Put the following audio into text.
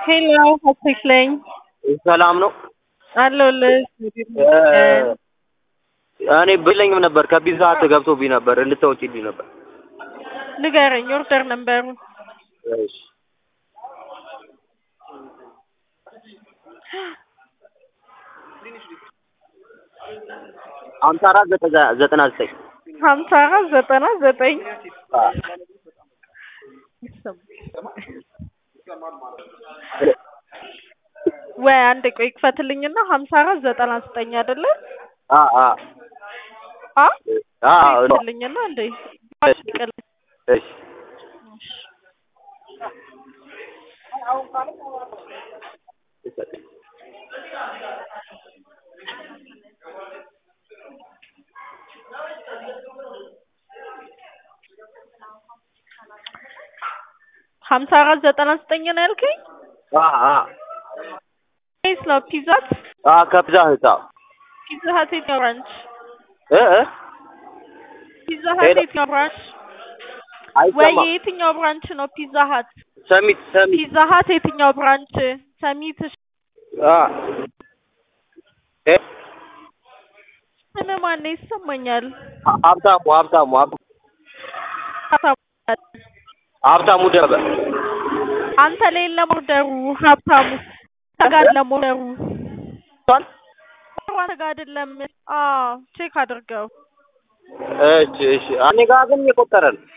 ሄሎ ሀሴት ነኝ። ሰላም ነው። አለሁልህ። እኔ ብለኝም ነበር ከፒዛ ሀት ገብቶብኝ ነበር እንድታወጪልኝ ነበር። ንገረኝ ኦርደር ነበሩ። እሺ ሀምሳ አራት ዘጠና ዘጠኝ ሀምሳ አራት ዘጠና ዘጠኝ ወይ አንድ ቆይ ክፈትልኝና ሀምሳ አራት ዘጠና ዘጠኝ አይደለ? አ አ አ አ ክፈትልኝና እንዴ እሺ ሀምሳ አራት ዘጠና ዘጠኝ ነው ያልከኝ? አ አ ወይስ ነው ፒዛት? አ ከፒዛ ህት አዎ። ፒዛ ሀት የትኛው ብራንች? እ እ ፒዛ ሀት የትኛው ብራንች? ወይ አይሰማም። የትኛው ብራንች ነው ፒዛ ሀት? ሰሚት ሰሚት ፒዛ ሀት የትኛው ብራንች? ሰሚት አ እ ስም ማን ነው? ይሰማኛል። ሀብታሙ ሀብታሙ ሀብ- ሀብታሙ ደበበ አንተ ላይ የለም ኦርደሩ ሀብታሙ ተጋድ ለሞደሩ እሷን አንተ ጋር አይደለም። አዎ ቼክ አድርገው። እሺ እሺ እኔ ጋር ግን እየቆጠረ ነው።